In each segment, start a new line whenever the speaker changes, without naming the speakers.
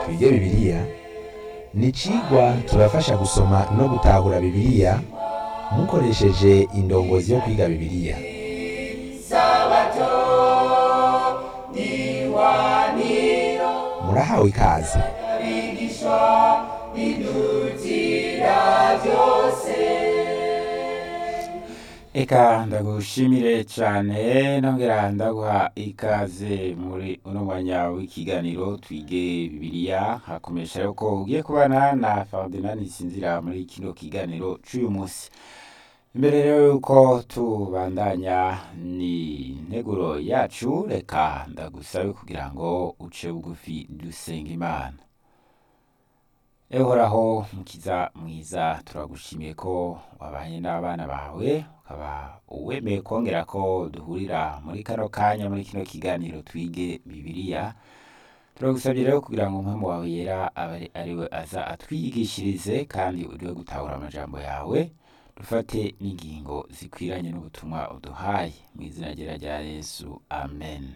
twige bibiliya ni icigwa tubafasha gusoma no gutahura bibiliya mukoresheje indongozi yo kwiga bibiliya murahawe ikaze
Eka ndagushimire cyane nongera ndaguha ikaze muri uno mwanya w'ikiganiro twige bibiliya hakomesha yuko ugiye kubana na Ferdinand Sinzira muri kino kiganiro c'uyu munsi imbere rero yuko tubandanya ni integuro yacu reka ndagusabe kugira ngo uce bugufi dusenga imana ehoraho mukiza mwiza turagushimiye ko wabanye n'abana bawe ukaba uwemeye kongera ko duhurira muri kano kanya muri kino kiganiro twige bibiliya turagusabye rero kugira ngo umwami wawe yera abe ariwe aza atwigishirize kandi uriwe gutahura amajambo yawe dufate n'ingingo zikwiranye n'ubutumwa uduhaye mu izina ryera rya yesu amen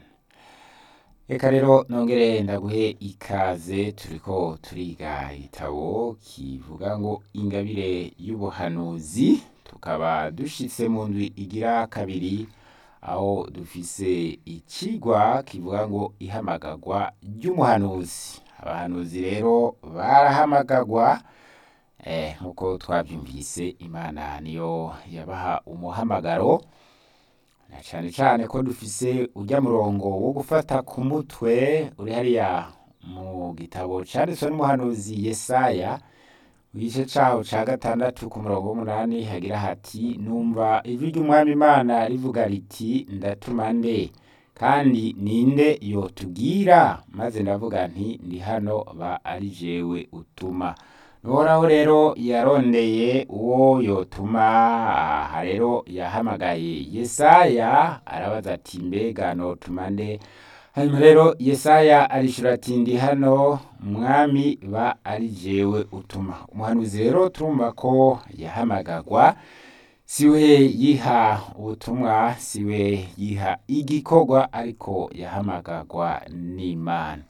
reka rero nongere ndaguhe ikaze turiko turiga igitabo kivuga ngo ingabire y'ubuhanuzi tukaba dushitse mu ndwi igira kabiri aho dufise icigwa kivuga ngo ihamagarwa ry'umuhanuzi abahanuzi rero barahamagagwa eh, nk'uko twavyumvise imana niyo yabaha umuhamagaro na cane cane ko dufise urya murongo wo gufata ku mutwe uri hariya mu gitabo canditswe n'umuhanuzi yesaya igice caho ca gatandatu ku murongo w'umunani hagira hati numva ijwi ry'umwami imana rivuga riti ndatuma nde kandi ninde yotubwira maze ndavuga nti ndi hano ba ari jewe utuma Uhoraho rero yarondeye uwo yotuma aha rero yahamagaye Yesaya arabaza ati mbega notuma nde hanyuma rero Yesaya arishura ati ndi hano mwami ba ari jewe utuma umuhanuzi rero turumva ko yahamagagwa siwe yiha ubutumwa siwe yiha igikorwa ariko yahamagagwa n'Imana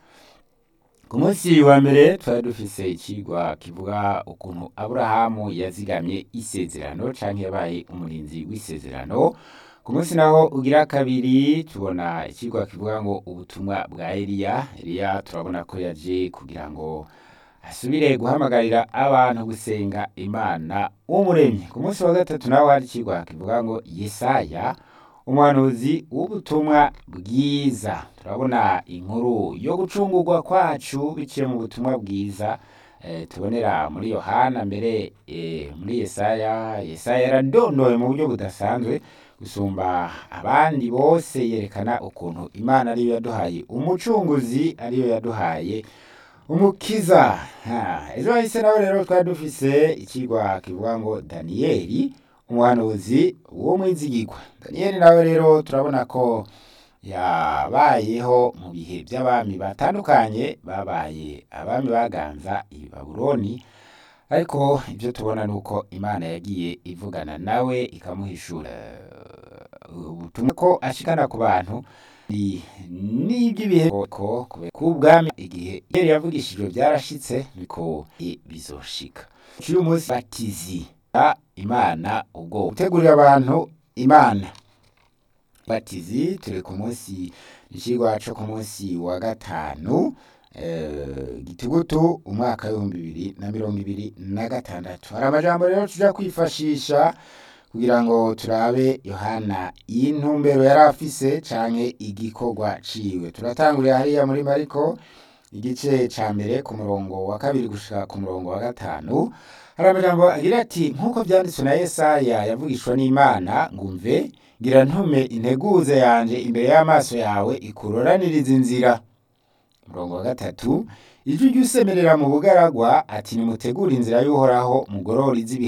ku munsi wa mbere twari dufise icigwa kivuga ukuntu aburahamu yazigamye isezerano canke yabaye umurinzi w'isezerano ku munsi naho ugira kabiri tubona icigwa kivuga ngo ubutumwa bwa eliya eliya turabona ko yaje kugira ngo asubire guhamagarira abantu gusenga imana w'umuremyi ku munsi wa gatatu naho hari icigwa kivuga ngo yesaya umuhanuzi w'ubutumwa bwiza turabona inkuru yo gucungurwa kwacu biciye mu butumwa bwiza eh, tubonera muri yohana mbere eh, muri yesaya yesaya yaradondoye mu buryo budasanzwe gusumba abandi bose yerekana ukuntu imana ariyo yaduhaye umucunguzi ariyo yaduhaye umukiza Ha, ejo hahise nawe rero twari dufise ikigwa kivuga ngo daniyeli umuhanuzi w'umwizigirwa daniyeli nawe rero turabona ko yabayeho mu bihe by'abami batandukanye babaye abami baganza i babuloni ariko ibyo tubona ni uko imana yagiye ivugana nawe ikamuhishura ubutumwa ko ashikana ku bantu ni- n'iby'ibihe ko k'ubwami igihe yari yavugishijwe byarashitse niko bizoshika uyu munsi batizi imana ubwo gutegurira abantu imana batizi turi ku munsi icigwa co ku munsi wa gatanu eh, gitugutu umwaka w'ibihumbi bibiri na mirongo ibiri na gatandatu hari amajambo rero tuja kwifashisha kugira ngo turabe yohana intumbero yari afise canke igikorwa ciwe turatangurira hariya muri mariko igice ca mbere ku murongo wa kabiri gushika ku murongo wa gatanu hari amajambo agira ati nk'uko vyanditswe na yesaya yavugishwa n'imana ngumve ngira ntume integuza yanje imbere y'amaso yawe ikuroraniriza inzira umurongo wa gatatu ijwi ry'usemerera mu bugaragwa ati nimutegure inzira y'uhoraho mugorora iz'ibihe